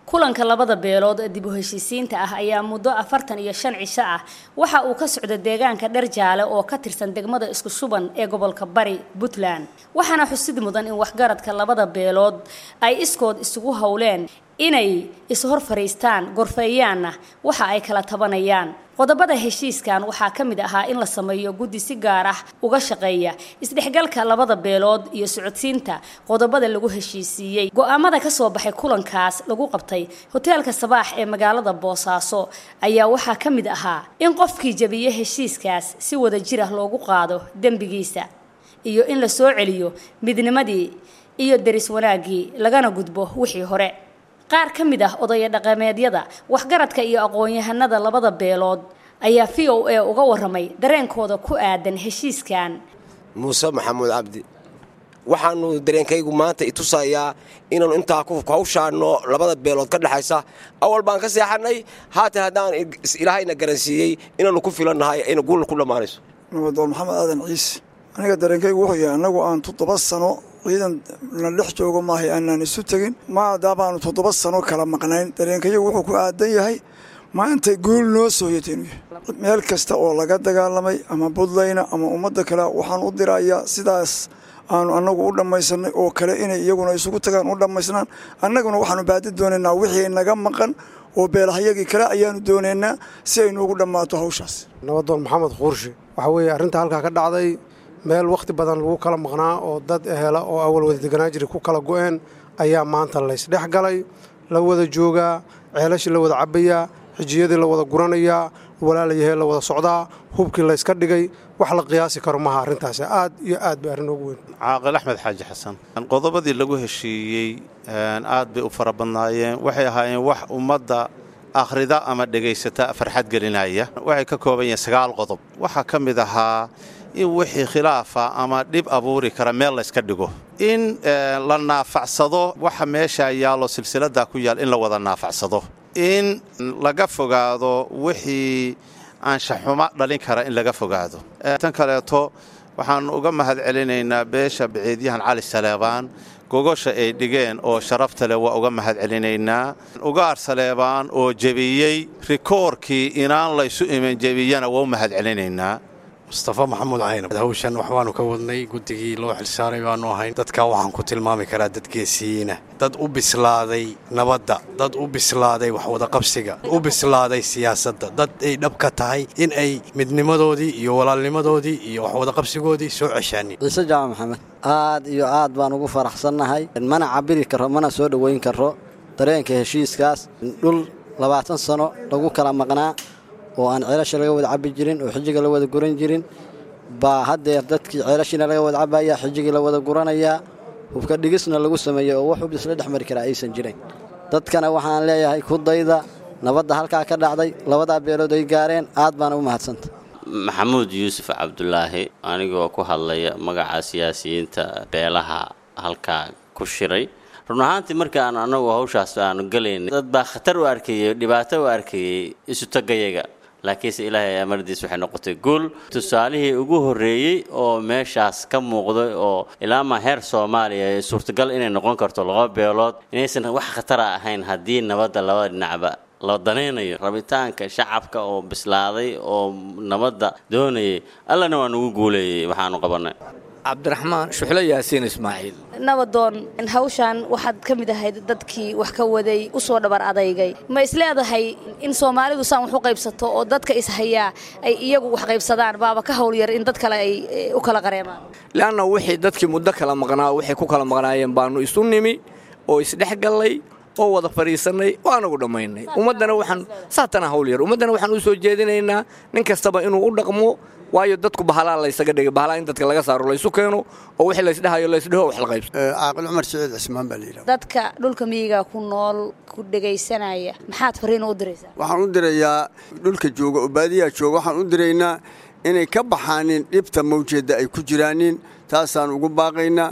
kulanka labada beelood ee dib u heshiisiinta ah ayaa muddo afartan iyo shan cisho ah waxa uu ka socda deegaanka dherjaale oo ka tirsan degmada isku shuban ee gobolka bari puntland waxaana xusid mudan in waxgaradka labada beelood ay iskood isugu howleen inay ishor fadhiistaan gorfeeyaanna waxa ay kala tabanayaan qodobada heshiiskan waxaa ka mid ahaa in la sameeyo guddi si gaar ah uga shaqeeya isdhexgalka labada beelood iyo socodsiinta qodobada lagu heshiisiiyey go-aamada ka soo baxay kulankaas lagu qabtay hoteelka sabaax ee magaalada boosaaso ayaa waxaa ka mid ahaa in qofkii jabiye heshiiskaas si wada jir ah loogu qaado dembigiisa iyo in la soo celiyo midnimadii iyo deris wanaaggii lagana gudbo wixii hore qaar ka mid ah odaya dhaqameedyada waxgaradka iyo aqoon-yahanada labada beelood ayaa v o a uga waramay dareenkooda ku aadan heshiiskan muuse maxamuud cabdi waxaanu dareenkaygu maanta itusayaa inaanu intaa hawshaano labada beelood ka dhexaysa awal baan ka seexanay haatan haddaan ilaahayna garansiiyey inaanu ku filannahay ayna guul ku dhammaanayso nabadoon maxamed aadan ciise aniga dareenkaygu wuxuu yahay annagu aan toddoba sano ciidan na dhex joogo maahay aanaan isu tegin maadaabaanu toddoba sano kala maqnayn dareenkayagu wuxuu ku aadan yahay maantay guul noo sooyata inuu yahay meel kasta oo laga dagaalamay ama buntlayna ama ummadda kale waxaan u dirayaa sidaas aanu annagu u dhammaysanay oo kale inay iyaguna isugu tagaan u dhammaysnaan annaguna waxaanu baadi doonaynaa wixii naga maqan oo beelahayagii kale ayaanu doonaynaa si ay noogu dhammaato hawshaas nabadoon maxamed kuurshi waxaa weeye arrinta halkaa ka dhacday meel wakhti badan lagu kala maqnaa oo dad ehela oo awal wada deganaa jiri ku kala go'een ayaa maanta laysdhex galay la wada joogaa ceelashii la wada cabbayaa xijiyadii la wada guranayaa walaalayahee la wada socdaa hubkii layska dhigay wax la qiyaasi karo maaha arrintaasi aad iyo aad bay arrin ugu weyn caaqil axmed xaaji xasan qodobadii lagu heshiiyey aad bay u fara badnaayeen waxay ahaayeen wax ummadda akhrida ama dhegaysata farxad gelinaya waxay ka kooban yihiin sagaal qodob waxaa ka mid ahaa in wixii khilaafa ama dhib abuuri kara meel layska dhigo in la naafacsado waxa meesha yaallo silsiladda ku yaal in la wada naafacsado in laga fogaado wixii anshaxumo dhalin kara in laga fogaado tan kaleeto waxaan uga mahad celinaynaa beesha baciidyahan cali saleebaan gogosha ay dhigeen oo sharafta leh waa uga mahad celinaynaa ugaar saleebaan oo jebiyey rikoorkii inaan laysu iman jebiyana waa u mahad celinaynaa mustafa maxamuud caynab hawshan waxbaanu ka wadnay guddigii loo xilsaaray baanu ahayn dadka waxaan ku tilmaami karaa dad geesiyiina dad u bislaaday nabadda dad u bislaaday waxwadaqabsiga u bislaaday siyaasadda dad ay dhab ka tahay in ay midnimadoodii iyo walaalnimadoodii iyo waxwadaqabsigoodii soo ceshaanin ciise jaamac maxamed aad iyo aad baan ugu faraxsannahay mana cabiri karo mana soo dhoweyn karo dareenka heshiiskaas dhul labaatan sano lagu kala maqnaa oo aan ceelasha laga wada cabbi jirin oo xijiga la wada guran jirin baa haddeer dadkii ceelashiina laga wada cabbayaa xijigii la wada guranayaa hubka dhigisna lagu sameeyey oo wax hub isla dhex mari karaa aysan jirin dadkana waxaan leeyahay ku dayda nabadda halkaa ka dhacday labadaa beelood ay gaareen aad baana u mahadsanta maxamuud yuusuf cabdulaahi anigoo ku hadlaya magaca siyaasiyiinta beelaha halkaa ku shiray run ahaantii markaan annagu hawshaas aanu gelaynay dad baa khatar u arkayey dhibaato u arkayey isutagayaga laakiinse ilaahay amardiis waxay noqotay guul tusaalihii ugu horreeyey oo meeshaas ka muuqday oo ilaamaa heer soomaaliya suurtagal inay noqon karto laba beelood inaysan wax khatara ahayn haddii nabadda labada dhinacba la danaynayo rabitaanka shacabka oo bislaaday oo nabadda doonayay allana waa nugu guuleeyey waxaanu qabannay cabdiraxmaan shuxlo yaasiin ismaaciil nabadoon hawshan waxaad ka mid ahayd dadkii wax ka waday u soo dhabar adaygay ma isleedahay in soomaalidu saan wax u qaybsato oo dadka ishayaa ay iyagu wax qaybsadaan baaba ka howlyar in dad kale ay u kala qareemaan leanna wixii dadkii muddo kala maqnaa waxay ku kala maqnaayeen baanu isu nimi oo isdhexgallay oo wada fadhiisannay oo anagu dhammaynay ummaddana waxaan saatana howlyar ummaddana waxaan u soo jeedinaynaa nin kastaba inuu u dhaqmo waayo dadku bahalaa laysaga dhigay bahalaa in dadka laga saaro laysu keeno oo wixii laysdhahayo laysdhaho wax la qaybso caaqil cumar siciid cismaan baa layidhaha dadka dhulka miyiga ku nool ku dhegaysanaya maxaad fariin u diraysaa waxaan u dirayaa dhulka jooga oo baadiyaha jooga waxaan u diraynaa inay ka baxaanin dhibta mawjeedda ay ku jiraanin taasaan ugu baaqaynaa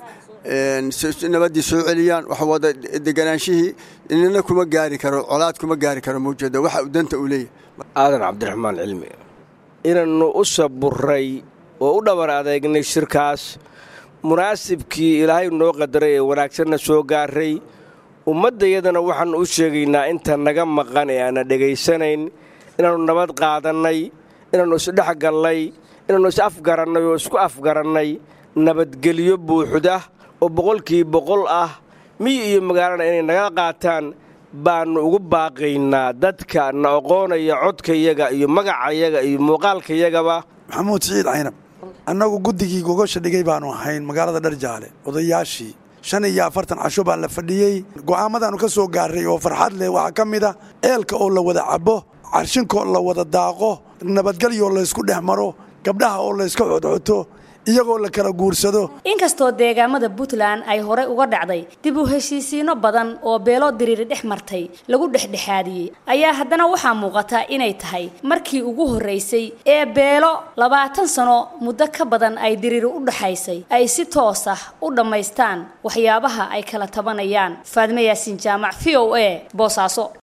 nabaddii soo celiyaan wax wada deganaanshihii inina kuma gaari karo colaad kuma gaari karo mawjeedda waxa uu danta uu leeyahay aadan cabdiraxmaan cilmi inannu u saburay oo u dhabar adeegnay shirkaas munaasibkii ilaahay noo qadaray ee wanaagsanna soo gaaray ummaddayadana waxaannu u sheegaynaa inta naga maqan ee aanna dhegaysanayn inaannu nabad qaadannay inaannu isdhex gallay inaannu is afgarannay oo isku afgarannay nabadgelyo buuxda oo boqolkii boqol ah miyi iyo magaalana inay naga qaataan baannu ugu baaqaynaa dadka na oqoonaya codkayaga iyo magacayaga iyo muuqaalkayagaba maxamuud siciid caynab annagu guddigii gogosha dhigay baannu ahayn magaalada dharjaale odayaashii shan iyo afartan casho baa la fadhiyey go'aamadaannu ka soo gaarray oo farxad leh waxaa ka mid a eelka oo la wada cabbo carshinkoo la wada daaqo nabadgelyoo laysku dhex maro gabdhaha oo layska xodxoto iyagoo la kala guursado inkastoo deegaamada puntland ay horey uga dhacday dib u heshiisiino badan oo beelo diriiri dhex martay lagu dhexdhexaadiyey ayaa haddana waxaa muuqata inay tahay markii ugu horraysay ee beelo labaatan sano muddo ka badan ay diriiri u dhaxaysay ay si toos ah u dhammaystaan waxyaabaha ay kala tabanayaan faadme yaasiin jaamac v o a boosaaso